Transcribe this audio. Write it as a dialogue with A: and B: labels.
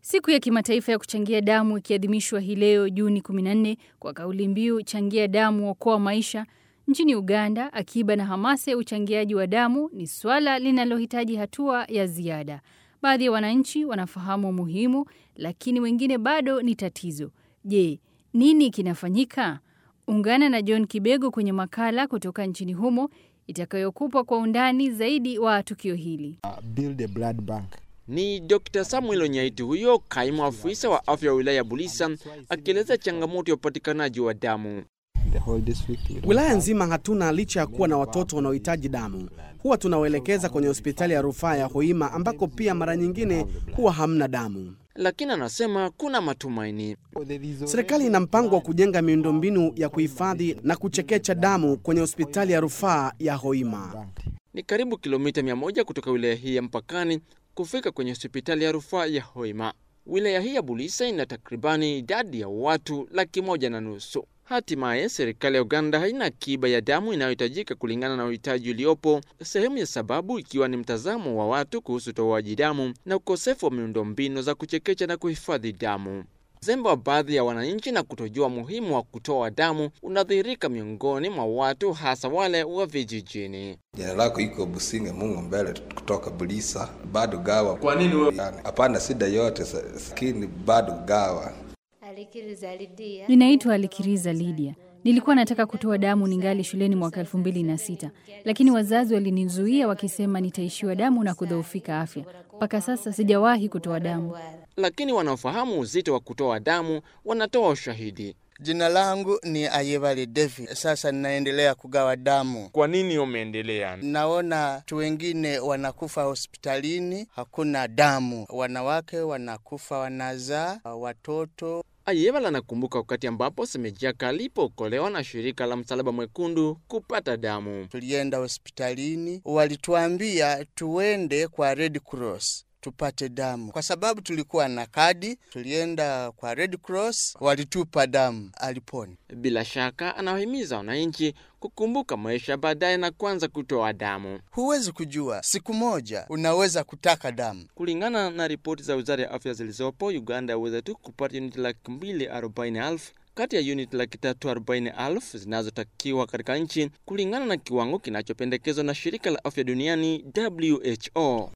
A: Siku ya kimataifa ya kuchangia damu ikiadhimishwa hii leo Juni 14 kwa kauli mbiu changia damu okoa maisha. Nchini Uganda, akiba na hamasa ya uchangiaji wa damu ni swala linalohitaji hatua ya ziada. Baadhi ya wananchi wanafahamu umuhimu, lakini wengine bado ni tatizo. Je, nini kinafanyika? Ungana na John Kibego kwenye makala kutoka nchini humo itakayokupa kwa undani zaidi wa tukio hili.
B: Uh, build a blood bank.
C: Ni Dr. Samuel Onyaiti huyo kaimu afisa wa afya wa wilaya ya Bulisa akieleza changamoto ya upatikanaji wa damu.
B: The whole district, we don't
D: Wilaya
B: have-
D: nzima hatuna licha ya kuwa na watoto wanaohitaji damu. Huwa tunawaelekeza kwenye hospitali ya rufaa ya Hoima ambako pia mara nyingine huwa hamna damu.
C: Lakini anasema kuna matumaini.
B: There is already-
D: Serikali ina mpango wa kujenga miundombinu ya kuhifadhi na kuchekecha damu kwenye hospitali ya rufaa ya Hoima.
C: Ni karibu kilomita mia moja kutoka wilaya hii ya mpakani kufika kwenye hospitali ya rufaa ya Hoima. Wilaya hii ya Bulisa ina takribani idadi ya watu laki moja na nusu. Hatimaye serikali ya Uganda haina akiba ya damu inayohitajika kulingana na uhitaji uliopo, sehemu ya sababu ikiwa ni mtazamo wa watu kuhusu utoaji damu na ukosefu wa miundombinu za kuchekecha na kuhifadhi damu. Uzembe wa baadhi ya wananchi na kutojua umuhimu wa kutoa damu unadhihirika miongoni mwa watu, hasa wale wa vijijini.
E: Jina lako iko Businge Mungu mbele kutoka Bulisa, bado gawa.
C: Kwa nini wewe
E: Yani, hapana shida yote, sa- lakini bado gawa.
F: Alikiriza Lidia.
A: Ninaitwa Alikiriza Lydia. Nilikuwa nataka kutoa damu ningali shuleni mwaka elfu mbili na sita, lakini wazazi walinizuia wakisema nitaishiwa damu na kudhoofika afya. Mpaka sasa sijawahi kutoa damu.
C: lakini wanaofahamu uzito wa kutoa damu wanatoa ushahidi.
G: Jina langu ni Ayebale David. Sasa ninaendelea kugawa damu.
C: Kwa nini umeendelea?
G: Naona watu wengine wanakufa hospitalini, hakuna damu. Wanawake wanakufa wanazaa watoto.
C: Ayebala anakumbuka wakati ambapo Semejaka alipookolewa na shirika la Msalaba Mwekundu kupata damu.
G: Tulienda hospitalini, walituambia tuende kwa Red Cross tupate damu kwa sababu tulikuwa na kadi. Tulienda kwa Red Cross, walitupa damu, alipona.
C: Bila shaka anawahimiza wananchi kukumbuka maisha baadaye na kuanza kutoa damu.
G: Huwezi kujua, siku moja unaweza kutaka damu.
C: Kulingana na ripoti za wizara ya afya zilizopo, Uganda yaweza tu kupata uniti laki mbili arobaini elfu kati ya uniti laki tatu arobaini elfu zinazotakiwa katika nchi kulingana na kiwango kinachopendekezwa na shirika la afya duniani WHO.